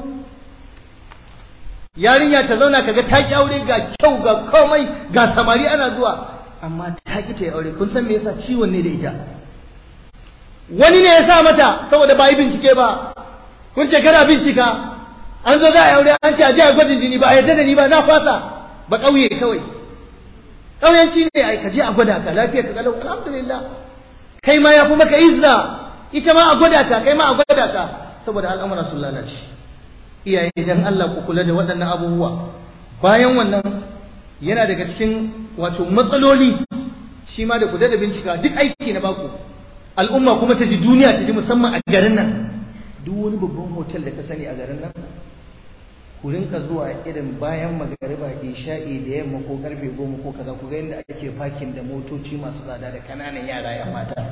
yarinya ta zauna kaga ta ki aure ga kyau ga komai ga samari ana zuwa amma ta ki ta yi aure kun san me yasa ciwon ne da ita wani ne ya sa mata saboda ba yi bincike ba kun ce kana bincika an zo za a yi aure an ce a je a gwajin jini ba a yarda da ni ba na fasa ba ƙauye kawai ƙauyanci ne ai ka je a gwada ka lafiya ka kalau alhamdulillah kai ma ya fi maka izza ita ma a gwada ta kai ma a gwada ta saboda al'amuran sun lalace iyaye dan Allah ku kula da waɗannan abubuwa bayan wannan yana daga cikin wato matsaloli shi ma da ku da bincika duk aiki na baku al'umma kuma ta ji duniya ta ji musamman a garin nan duk wani babban hotel da ka sani a garin nan ku rinka zuwa irin bayan magariba isha'i da yamma ko karfe goma ko kaza ku ga yadda ake fakin da motoci masu tsada da kananan yara yan mata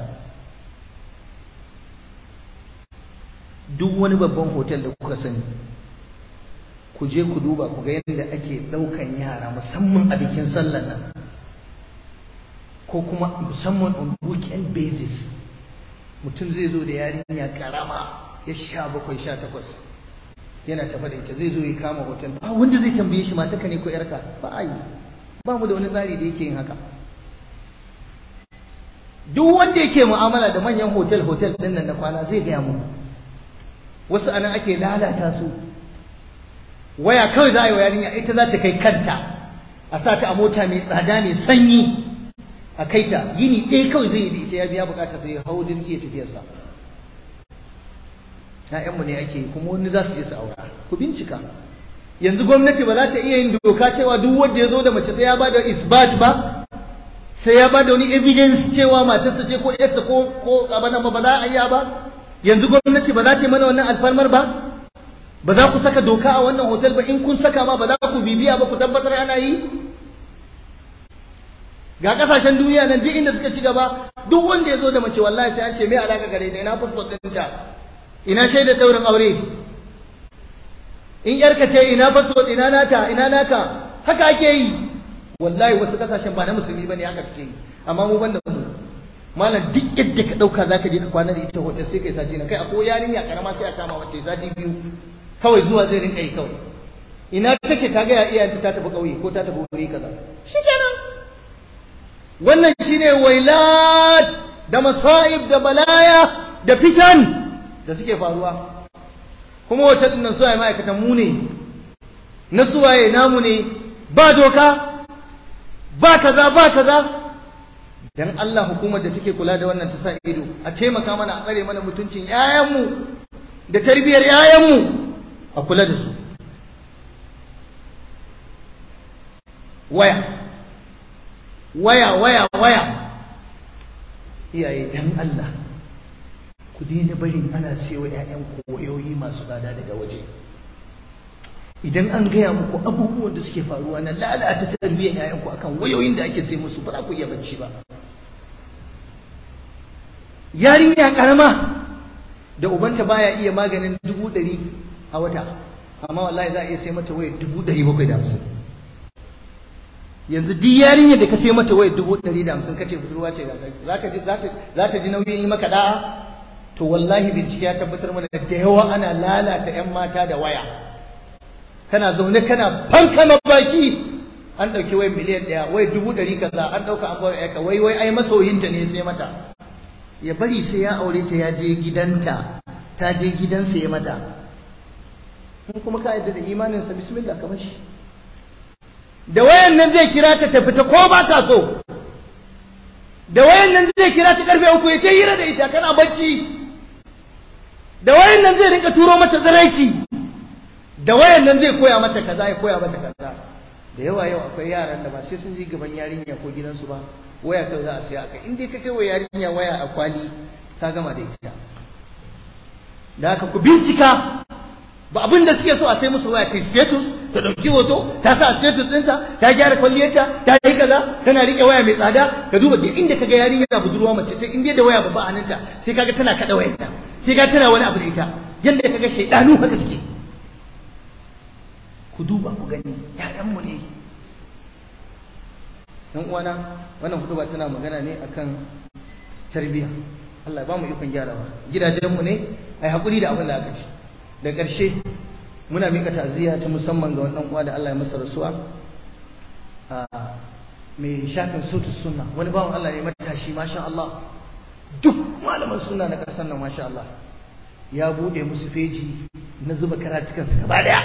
duk wani babban hotel da kuka sani ku je ku duba ku ga yadda ake ɗaukan yara musamman a bikin sallar nan ko kuma musamman on weekend basis mutum zai zo da yarinya karama ya sha bakwai sha takwas yana tafa da ita zai zo ya kama hotel ba wanda zai tambaye shi mataka ne ko yarka ba a yi ba mu da wani tsari da yake yin haka duk wanda yake mu'amala da manyan hotel hotel din nan na kwana zai gaya mu wasu anan ake lalata su waya kawai za a yi wa yarinya ita za ta kai kanta a sa ta a mota mai tsada mai sanyi a kai ta yini ɗaya kawai zai yi da ita ya biya bukata sai ya hau jirgi ya tafiyarsa ‘ya'yanmu ne ake kuma wani za su je su aura ku bincika yanzu gwamnati ba za ta iya yin doka cewa duk wanda ya zo da mace sai ya ba da isbat ba sai ya ba da wani evidence cewa matarsa ce ko yarsa ko ko abana ba za a iya ba yanzu gwamnati ba za ta yi mana wannan alfarmar ba ba za ku saka doka a wannan hotel ba in kun saka ma ba za ku bibiya ba ku tabbatar ana yi ga kasashen duniya nan duk inda suka ci gaba duk wanda ya zo da mace wallahi sai an ce me alaka gare ta ina passport ɗinta ina shaidar daurin aure in yarka ce ina passport ina nata ina naka haka ake yi wallahi wasu kasashen ba na musulmi bane haka suke yi amma mu banda mu malam duk yadda ka dauka zaka je ka kwana da ita hotel sai kai sati na kai akwai yarinya karama sai a kama wata sati biyu kawai zuwa zai rinka yi kawai ina take ta ga ya iyayenta ta tafi kauye ko ta tafi wuri kaza shikenan wannan shine wailat da masaib da balaya da fitan da suke faruwa kuma hotel din nan su ma'aikatan mu ne na suwaye namu ne ba doka ba kaza ba kaza dan Allah hukumar da take kula da wannan ta sa ido a taimaka mana a tsare mana mutuncin yayanmu da tarbiyar yayanmu a kula da su waya waya waya waya iyaye dan Allah ku daina barin ana sayo ƴaƴan koyoyi masu tsada daga waje idan an gaya muku abubuwan da suke faruwa na lalata tarbiyyar ƴaƴanku akan wayoyin da ake sai musu ba za ku iya bacci ba yarinya karama da ubanta baya iya maganin dubu ɗari a wata amma wallahi za a iya sai mata wayar dubu ɗari bakwai da hamsin yanzu duk yarinya da ka sai mata wayar dubu ɗari da hamsin kace budurwa ce za ta ji nauyin yi maka da'a to wallahi bincike ya tabbatar mana da yawa ana lalata 'yan mata da waya kana zaune kana fanka baki an ɗauki wai miliyan ɗaya wai dubu ɗari kaza an ɗauka an bar ka wai wai ai masoyinta ne sai mata ya bari sai ya aure ta ya je gidanta ta je gidansa ya mata in kuma ka yadda da imaninsa bismillah ka bashi da wayan nan zai kira ta ta fita ko ba ta so da wayan nan zai kira ta karfe uku ya ce hira da ita kana bacci da wayan nan zai rinka turo mata zaraici da wayan nan zai koya mata kaza ya koya mata kaza da yawa yau akwai yaran da ba sai sun ji gaban yarinya ko gidansu ba waya kai za a siya akai in dai ka kai wa yarinya waya a kwali ka gama da ita da haka ku bincika ba abin da suke so a sai musu waya ta status ta dauki hoto ta sa status ɗinsa ta gyara kwalliyarta ta yi kaza tana rike waya mai tsada ka duba duk inda kaga yarinya budurwa mace sai in dai da waya babba a hannunta sai kaga tana kada wayarta sai kaga tana wani abu da ita yanda kaga shaidanu haka suke ku duba ku gani ƴaƴanmu ne dan uwana wannan hudu ba tana magana ne akan tarbiyya Allah ba mu ikon gyarawa gidajenmu ne ai hakuri da abin da aka ci da ƙarshe muna mika ta'aziyya ta musamman ga wannan uwa da Allah ya masa rasuwa a mai shafin sautu sunna wani bawan Allah ne matashi masha Allah duk malaman sunna na ƙasar nan masha Allah ya bude musu feji na zuba karatukansu gaba daya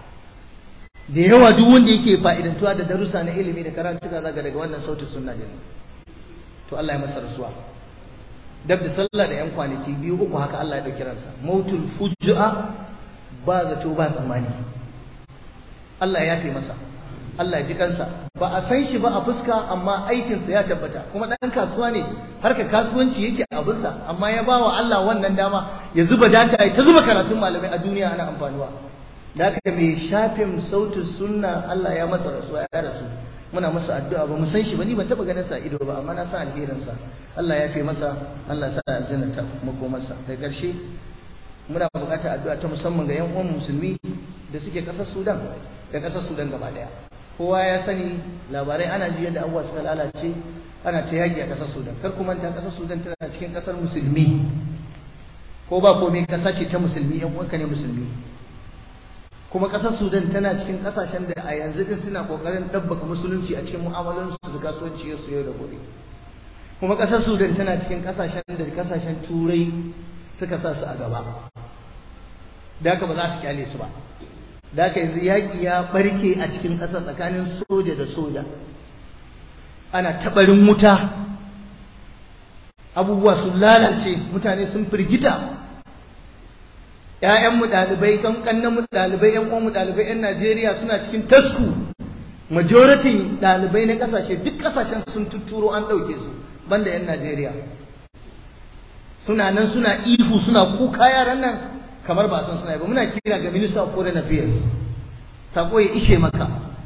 da yawa duk wanda yake fa'idantuwa da darussa na ilimi da karatuka zaga daga wannan sautin sunna din to Allah ya masa rasuwa dab da sallah da yan kwanaki biyu uku haka Allah ya dauki ransa mautul fujua ba zato ba tsammani Allah ya fi masa Allah ya ji kansa ba a san shi ba a fuska amma aikinsa ya tabbata kuma dan kasuwa ne harka kasuwanci yake abinsa amma ya ba wa Allah wannan dama ya zuba data ya ta zuba karatun malamai a duniya ana amfanuwa da haka mai shafin sautin sunna Allah ya masa rasuwa ya rasu muna masa addu'a ba mu san shi ba ni ban taba ganin sa ido ba amma na san alherin sa Allah ya fi masa Allah ya sa aljanna ta makomarsa da ƙarshe muna buƙatar addu'a ta musamman ga yan uwan musulmi da suke ƙasar Sudan da ƙasar Sudan gaba daya kowa ya sani labarai ana ji yadda abubuwa suka lalace ana ta yaki a ƙasar Sudan kar ku manta ƙasar Sudan tana cikin ƙasar musulmi ko ba komai ƙasa ce ta musulmi yan uwanka ne musulmi kuma ƙasar sudan tana cikin ƙasashen da a yanzu din suna ƙoƙarin ɗabbaka musulunci a cikin mu'amalansu da kasuwanci su yau da gobe kuma ƙasar sudan tana cikin ƙasashen da ƙasashen turai suka sa su a gaba da haka ba za su kyale su ba da haka yanzu yaƙi ya ɓarke a cikin ƙasar tsakanin soja da soja ana taɓarin wuta abubuwa sun lalace mutane sun firgita ‘ya'yanmu ɗalibai, ƙanƙannanmu ɗalibai, ‘yan uwanmu ɗalibai, ‘yan Najeriya suna cikin tasku. Majoratin ɗalibai na ƙasashe, duk ƙasashen sun tuturo an ɗauke su, banda ‘yan Najeriya. Suna nan suna ihu, suna kuka yaran nan kamar ba san suna yi ba. Muna kira ga Minister of Foreign Affairs. Sako ya ishe maka.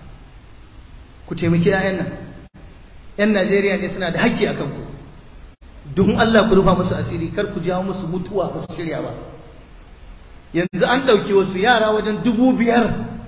Ku taimaki ‘ya'yan nan. ‘Yan Najeriya ne suna da haƙƙi a kanku. Don Allah ku rufa musu asiri, kar ku jawo musu mutuwa ba su shirya ba. yanzu an ɗauki wasu yara wajen dubu biyar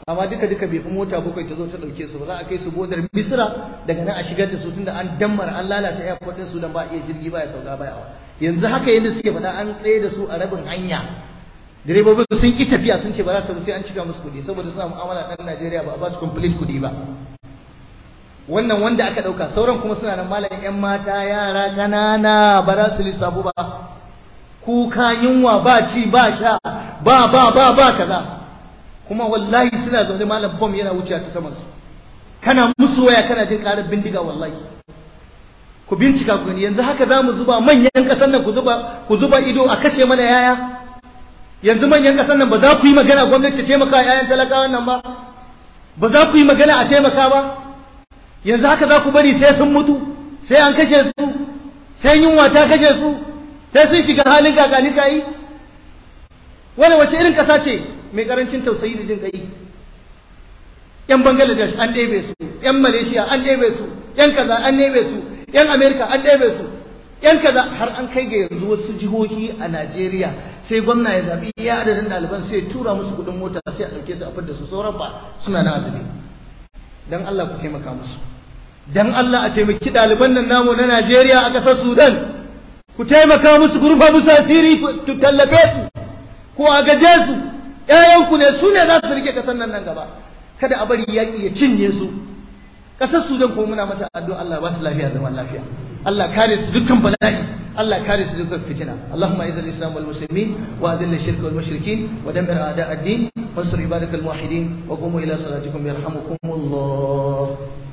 amma duka duka bai fi mota bakwai ta zo ta dauke su ba za a kai su bodar misra daga nan a shigar da su tunda an dammar an lalata airport din su dan ba iya jirgi ba ya sauka ba yawa yanzu haka yadda suke faɗa an tsaye da su a rabin hanya direbobin sun ki tafiya sun ce ba za ta sai an cika musu kuɗi saboda suna mu'amala ɗan Najeriya ba a ba su complete kuɗi ba wannan wanda aka ɗauka sauran kuma suna nan malam ƴan mata yara ƙanana ba za su lissafu ba kuka yunwa ba ci ba sha ba ba ba ba kaza kuma wallahi suna zaune malam bom yana wuce ta saman su kana musu waya kana jin karar bindiga wallahi ku bincika ku gani yanzu haka zamu zuba manyan kasan nan ku zuba ku zuba ido a kashe mana yaya yanzu manyan kasan nan ba za ku yi magana gwamnati ta taimaka wa yayan talakawan nan ba ba za ku yi magana a taimaka ba yanzu haka za ku bari sai sun mutu sai an kashe su sai yunwa ta kashe su sai sun shiga halin kakani kayi wani wace irin kasa ce mai karancin tausayi da jin kai yan bangladesh an ɗebe su yan malaysia an ɗebe su yan kaza an ɗebe su yan america an ɗebe su yan kaza har an kai ga yanzu wasu jihohi a najeriya sai gwamna ya zaɓi iya adadin ɗaliban sai tura musu kuɗin mota sai a ɗauke su a fidda su sauran ba suna na azumi dan allah ku taimaka musu dan allah a taimaki ɗaliban nan namu na najeriya a ƙasar sudan ku taimaka musu ku rufa musu asiri ku tallafe su ku agaje su ƴaƴanku ne su ne za su rike ƙasar nan nan gaba kada a bari yaƙi ya cinye su ƙasar Sudan kuma muna mata addu'a Allah ba su lafiya zaman lafiya Allah kare su dukkan bala'i Allah kare su dukkan fitina Allahumma izal islam wal muslimin wa adilla shirka wal mushrikin wa dammir a'da ad-din wansur ibadakal muwahhidin wa qumu ila salatikum yarhamukumullah